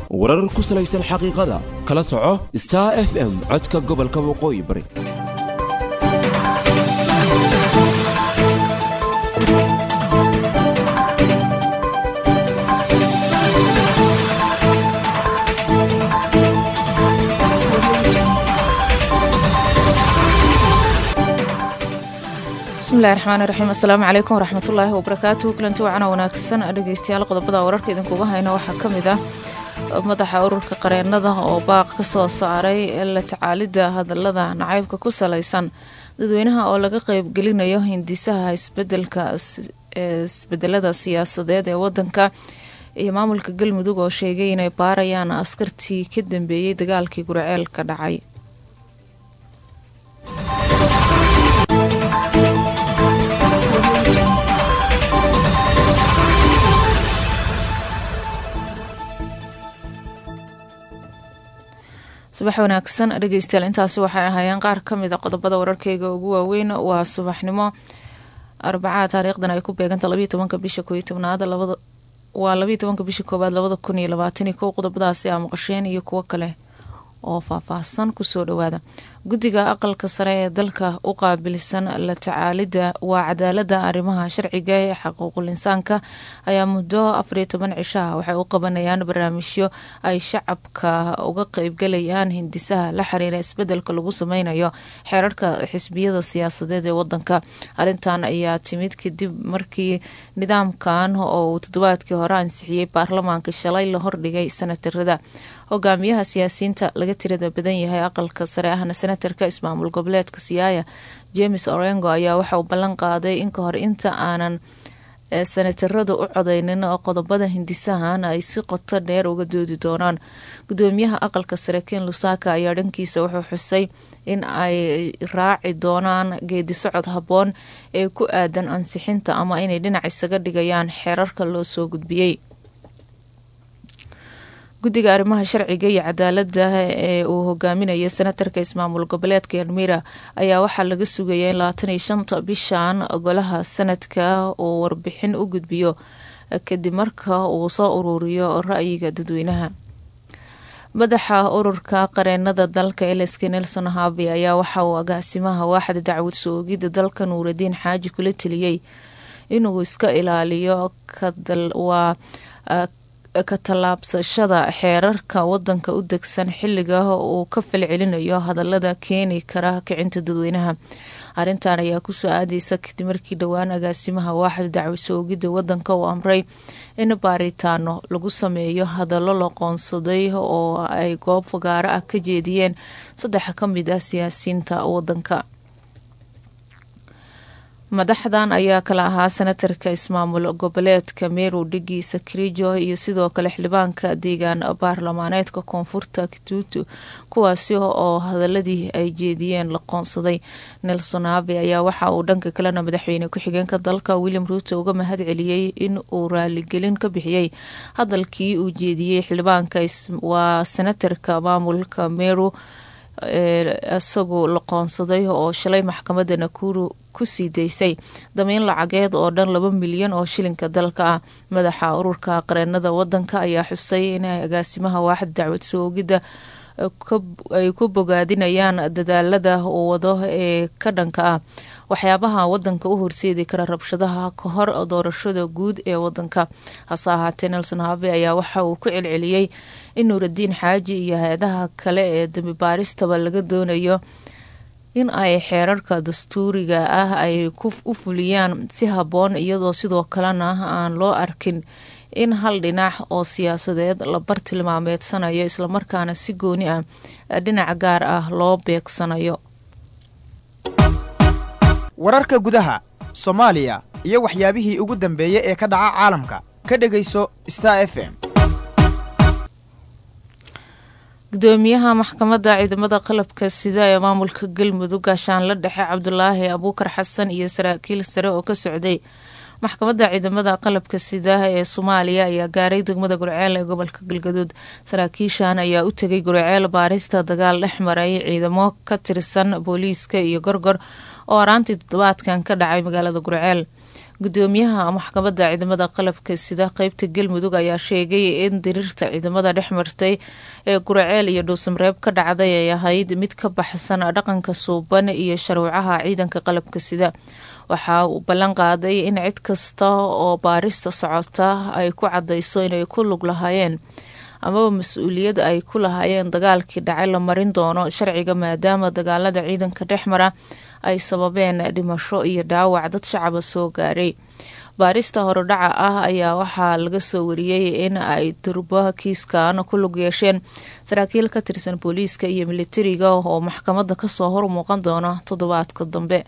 warar ku salaysan xaqiiqada kala soco star f m codka gobolka waqooyi bari bismillahi raxmaani raxiim assalaamu calaykum waraxmatullaahi wabarakaatuhu kulanti wacana wanaagsan dhegeystayaal qodobada wararka idinkuga hayna waxaa ka mid ah madaxa ururka qareenada oo baaq ka soo saaray la tacaalidda hadalada nacaybka ku salaysan dadweynaha oo laga qeybgelinayo hindisaha isbedelka isbedelada siyaasadeed ee wadanka iyo maamulka galmudug oo sheegay inay baarayaan askartii ka dambeeyey dagaalkii guraceel ka dhacay subax wanaagsan dhegeystayaal intaasi waxay ahaayeen qaar ka mid a qodobada wararkeyga ugu waaweyn waa subaxnimo arbacaa taariikhdan ay ku beeganta labayo tobanka bisha kooiyo tobnaad labada waa labayo tobanka bisha koowaad labada kun iyo labaataniyo kow qodobadaasi aa maqasheen iyo kuwo kale oo faahfaahsan kusoo dhawaada guddiga aqalka sare ee dalka u qaabilsan la tacaalidda waa cadaalada arrimaha sharciga ee xuquuqul insaanka ayaa muddo afariyo toban cishaha waxay u qabanayaan barnaamijyo ay shacabka uga qeybgalayaan hindisaha la xiriira isbedelka lagu sameynayo xeerarka xisbiyada siyaasadeed ee wadanka arrintan ayaa timid kadib markii nidaamkan oo uu toddobaadkii hore ansixiyey baarlamaanka shalay la hordhigay sanatarada hogaamiyaha siyaasiyiinta laga tirada badan yahay aqalka sare ahna senatarka ismaamul goboleedka siyaaya james orengo ayaa waxa uu ballan qaaday in kahor inta aanan senataradu u codeynin qodobada hindisahan ay si qoto dheer uga doodi doonaan gudoomiyaha aqalka sare ken lusaka ayaa dhankiisa wuxuu xusay in ay raaci doonaan geedi socod habboon ee ku aadan ansixinta ama inay dhinac isaga dhigayaan xeerarka loo soo gudbiyey guddiga arrimaha sharciga iyo cadaalada ee uu hogaaminayo senatarka ismaamul goboleedka elmira ayaa waxaa laga sugaya in labaatan iyo shanta bishan golaha sanadka uu warbixin u gudbiyo kadib marka uu soo ururiyo ra-yiga dadweynaha madaxa ururka qareenada dalka elsk nelson habi ayaa waxa uu agaasimaha waaxda dacwad soogida dalka nuuradiin xaaji kula teliyey inuu iska ilaaliyo waa ka tallaabsashada xeerarka wadanka u degsan xiliga uu ka falcelinayo hadalada keeni kara kicinta dadweynaha arrintan ayaa kusoo aadeysa kadib markii dhowaan agaasimaha waaxda dacwasoogida wadanka uu amray in baaritaano lagu sameeyo hadallo la qoonsaday oo ay goob fagaaro ah ka jeediyeen saddex ka mid ah siyaasiyiinta wadanka madaxdan ayaa kala ahaa senatarka ismaamul goboleedka meru dhigiisa kirijo iyo sidoo kale xildhibaanka deegaan baarlamaaneedka koonfurta kituutu kuwaasi oo hadaladii ay jeediyeen la qoonsaday nelson abe ayaa waxa uu dhanka kalena madaxweyne ku-xigeenka dalka william ruuto uga mahad celiyey in uu raaligelin ka bixiyey hadalkii uu jeediyey xildhibaanka waa senatarka maamulka meru isagu la qoonsaday oo shalay maxkamadda nakuru kusii daysay damiin lacageed oo dhan laba milyan oo shilinka dalka ah madaxa ururka qareenada wadanka ayaa xusay inay agaasimaha waaxda dacwad soogidda ay ku bogaadinayaan dadaalada uu wado ee ka dhanka ah waxyaabaha wadanka u horseedi kara rabshadaha ka hor doorashada guud ee wadanka hase ahaatee nelson habe ayaa waxa uu ku celceliyey in nuuradiin xaaji iyo hay-adaha kale ee dambi baaristaba laga doonayo in ay xeerarka dastuuriga ah ay u fuliyaan si habboon iyadoo sidoo kalena aan loo arkin in hal dhinac oo siyaasadeed la bartilmaameedsanayo islamarkaana si gooni ah dhinac gaar ah loo beegsanayo wararka gudaha soomaaliya iyo waxyaabihii ugu dambeeyey ee ka dhaca caalamka ka dhegayso star f m gudoomiyaha maxkamadda ciidamada qalabka sida ee maamulka galmudug gaashaanla dhexe cabdulaahi abuukar xasan iyo saraakiil sare oo ka socday maxkamadda ciidamada qalabka sida ee soomaaliya ayaa gaaray degmada gurceel ee gobolka galgaduud saraakiishan ayaa u tegay gurceel baarista dagaal dhex maray ciidamo ka tirsan booliiska iyo gorgor oo araantii toddobaadkan ka dhacay magaalada gurceel gudoomiyaha maxkamadda ciidamada qalabka sida qeybta galmudug ayaa sheegay in diriirta ciidamada dhex martay ee guraceel iyo dhuusamareeb ka dhacday ay ahayd mid ka baxsan dhaqanka suuban iyo sharuucaha ciidanka qalabka sida waxa uu ballan qaaday in cid kasta oo baarista socota ay ku cadayso inay ku lug lahaayeen amaba mas-uuliyad ay ku lahaayeen dagaalkii dhacay la marin doono sharciga maadaama dagaalada ciidanka dhexmara ay sababeen dhimasho iyo dhaawac dad shacaba soo gaaray baarista horodhaca ah ayaa waxaa laga soo wariyey in ay durba kiiskan ku lug yeesheen saraakiil ka tirsan booliiska iyo militariga oo maxkamadda kasoo hor muuqan doona toddobaadka dambe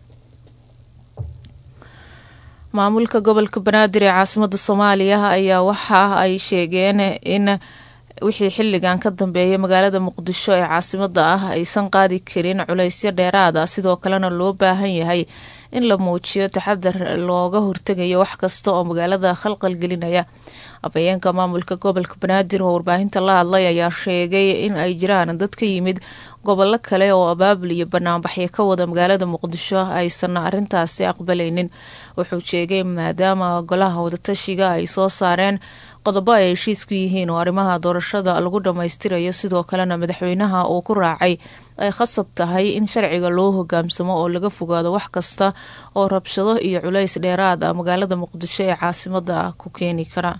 maamulka gobolka banaadir ee caasimada soomaaliya ayaa waxa ay sheegeen in wixii xilligan ka dambeeya magaalada muqdisho ee caasimada ah aysan qaadi karin culaysyo dheeraada sidoo kalena loo baahan yahay in la muujiyo taxadar looga hortegayo wax kasta oo magaalada khalqal gelinaya afhayeenka maamulka gobolka banaadir oo warbaahinta la hadlay ayaa sheegay in ay jiraan dad ka yimid gobollo kale oo abaabul iyo banaanbaxyo ka wada magaalada muqdisho aysan arintaasi aqbalaynin wuxuu sheegay maadaama golaha wadatashiga ay soo saareen qodobo ay heshiis ku yihiin oo arrimaha doorashada lagu dhammaystirayo sidoo kalena madaxweynaha uu ku raacay ay khasab tahay in sharciga loo hogaamsamo oo laga fogaado wax kasta oo rabshado iyo culays dheeraad ah magaalada muqdisho ee caasimada ku keeni kara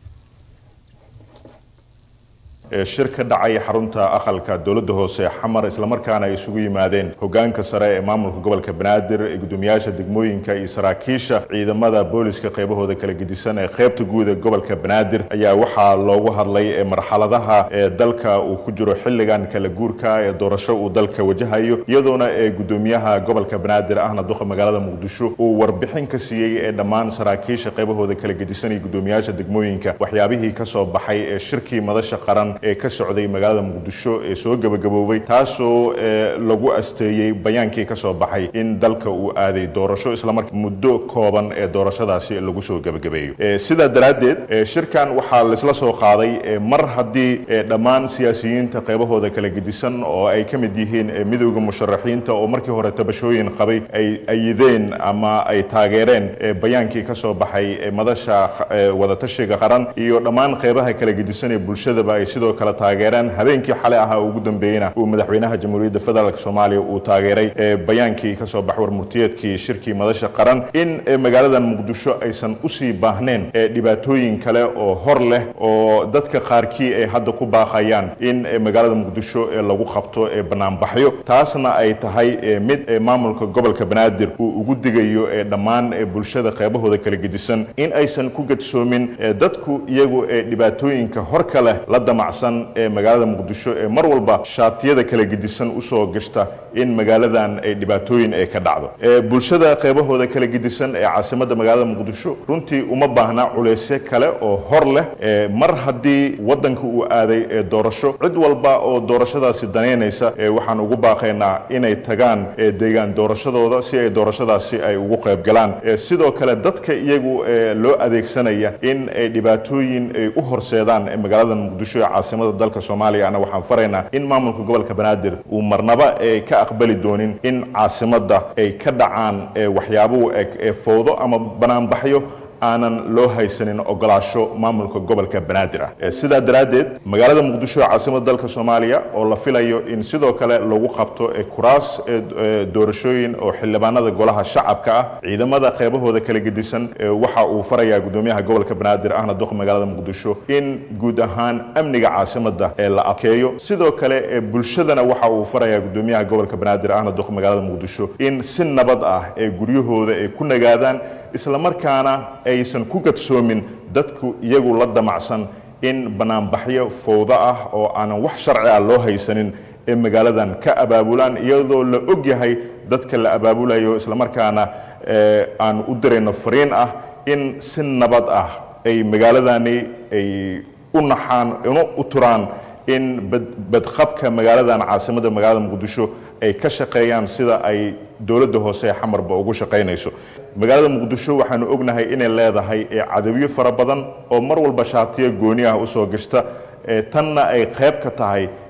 shir ka dhacay xarunta aqalka dowladda hoose xamar islamarkaana ay isugu yimaadeen hogaanka sare ee maamulka gobolka banaadir ee gudoomiyaasha degmooyinka iyo saraakiisha ciidamada booliska qaybahooda kala gedisan ee qaybta guud ee gobolka banaadir ayaa waxaa loogu hadlay marxaladaha ee dalka uu ku jiro xilligan kala guurka ee doorasho uu dalka wajahayo iyadoona ee gudoomiyaha gobolka banaadir ahna duqa magaalada muqdisho uu warbixin ka siiyey ee dhammaan saraakiisha qaybahooda kala gedisan iyo gudoomiyaasha degmooyinka waxyaabihii kasoo baxay ee shirkii madasha qaran ee ka socday magaalada muqdisho ee soo gebagaboobay taasoo lagu asteeyey bayaankii kasoo baxay in dalka uu aaday doorasho islamarka muddo kooban ee doorashadaasi lagu soo gebagabeeyo sidaa daraaddeed shirkan waxaa laisla soo qaaday mar haddii dhammaan siyaasiyiinta qaybahooda kala gedisan oo ay ka mid yihiin midowda musharaxiinta oo markii hore tabashooyin qabay ay ayideen ama ay taageereen bayaankii kasoo baxay madasha wadatashiga qaran iyo dhammaan qaybaha kala gedisan ee bulshadaba ay sidoo kale taageereen habeenkii xalay ahaa ugu dambeeyena uu madaxweynaha jamhuuriyadda federaalk soomaaliya uu taageeray bayaankii kasoo bax warmurtiyeedkii shirkii madasha qaran in magaaladan muqdisho aysan usii baahneen dhibaatooyin kale oo hor leh oo dadka qaarkii ay hadda ku baaqayaan in magaalada muqdisho lagu qabto banaanbaxyo taasna ay tahay mid maamulka gobolka banaadir uu ugu digayo dhammaan bulshada qeybahooda kala gedisan in aysan ku gadsoomin dadku iyagu dhibaatooyinka horka leh la damacsan ee magaalada muqdisho ee mar walba shaatiyada kala gedisan usoo gashta in magaaladan ay dhibaatooyin ay ka dhacdo bulshada qeybahooda kala gedisan ee caasimada magaalada muqdisho runtii uma baahna culaysyo kale oo hor leh mar haddii wadanka uu aaday doorasho cid walba oo doorashadaasi danaynaysa waxaan ugu baaqaynaa inay tagaan deegaan doorashadooda si ay doorashadaasi ay ugu qaybgalaan sidoo kale dadka iyagu loo adeegsanaya in ay dhibaatooyin ay u horseedaan magaalada muqdisho ee caasimada dalka soomaaliya ana waxaan faraynaa in maamulka gobolka banaadir uu marnaba ay ka aqbali doonin in caasimada ay ka dhacaan waxyaabuhu eg ee fowdo ama banaanbaxyo aanan loo haysanin ogolaasho maamulka gobolka banaadir ah sidaa daraaddeed magaalada muqdisho ee caasimada dalka soomaaliya oo la filayo in sidoo kale lagu qabto kuraas doorashooyin oo xildhibaanada golaha shacabka ah ciidamada qeybahooda kala gedisan waxa uu farayaa gudoomiyaha gobolka banaadir ahna duqa magaalada muqdisho in guud ahaan amniga caasimada la adkeeyo sidoo kale bulshadana waxa uu farayaa gudoomiyaha gobolka banaadir ahna duqa magaalada muqdisho in si nabad ah ee guryahooda ay ku nagaadaan isla markaana aysan ku gadsoomin dadku iyagu la damacsan in banaanbaxyo fowdo ah oo aanan wax sharci ah loo haysanin ee magaaladan ka abaabulaan iyadoo la og yahay dadka la abaabulayo islamarkaana aan u dirayno fariin ah in si nabad ah ay magaaladani ay u naxaan una u turaan in badqabka magaaladan caasimada magaalada muqdisho ay ka shaqeeyaan sida ay dowladda hoose ee xamarba ugu shaqaynayso magaalada muqdisho waxaanu ognahay inay leedahay cadawyo fara badan oo mar walba shaatiyo gooni ah usoo gashta tanna ay qayb ka tahay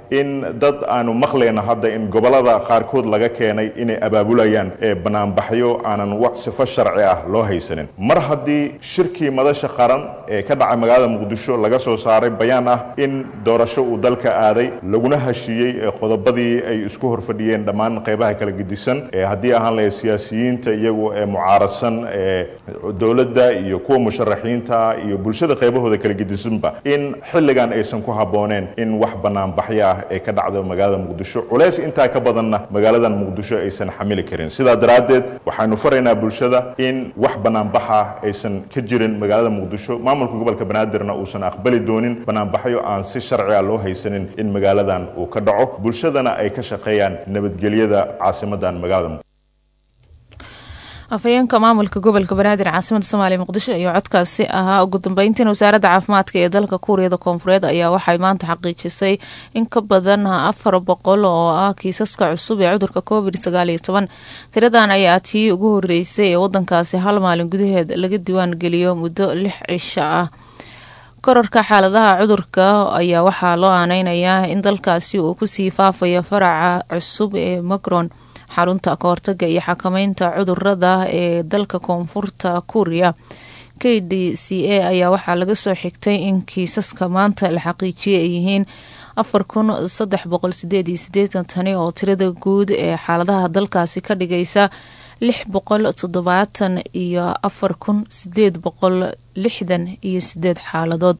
in dad aanu maqlayna hadda in gobolada qaarkood laga keenay inay abaabulayaan banaanbaxyo aanan wax sifo sharci ah loo haysanin mar haddii shirkii madasha qaran ee ka dhacay magaalada muqdisho laga soo saaray bayaan ah in doorasho uu dalka aaday laguna heshiiyey qodobadii ay isku horfadhiyeen dhammaan qeybaha kala gedisan haddii ahaan lahayd siyaasiyiinta iyagu ee mucaarasan dowladda iyo kuwa musharaxiinta iyo bulshada qaybahooda kala gedisanba in xilligan aysan ku habbooneen in wax banaanbaxyo ah ee ka dhacdo magaalada muqdisho culays intaa ka badanna magaaladan muqdisho aysan xamili karin sidaa daraaddeed waxaanu faraynaa bulshada in wax banaanbaxa aysan ka jirin magaalada muqdisho maamulka gobolka banaadirna uusan aqbali doonin banaanbaxyo aan si sharci ah loo haysanin in magaaladan uu ka dhaco bulshadana ay ka shaqeeyaan nabadgelyada caasimadan magaalada afhayeenka maamulka gobolka banaadir caasimada soomaaliya muqdisho iyo codkaasi ahaa ugu dambeyntiin wasaaradda caafimaadka ee dalka kuuriyada koonfureed ayaa waxay maanta xaqiijisay in ka badan afar boqol oo ah kiisaska cusub ee cudurka covid sagaal iyo toban tiradan ayaa tii ugu horeysay ee wadankaasi hal maalin gudaheed laga diiwaan geliyo muddo lix cisho ah korarka xaaladaha cudurka ayaa waxaa loo aaneynayaa in dalkaasi uu kusii faafayo faraca cusub ee macron xarunta kahortaga iyo xakameynta cudurada ee dalka koonfurta kuuriya k d c a ayaa waxaa laga soo xigtay in kiisaska maanta la xaqiijiyay ay yihiin afar kun saddex boqol sideed iyo sideetan tani oo tirada guud ee xaaladaha dalkaasi ka dhigaysa lix boqol toddobaatan iyo afar kun sideed boqol lixdan iyo sideed xaaladood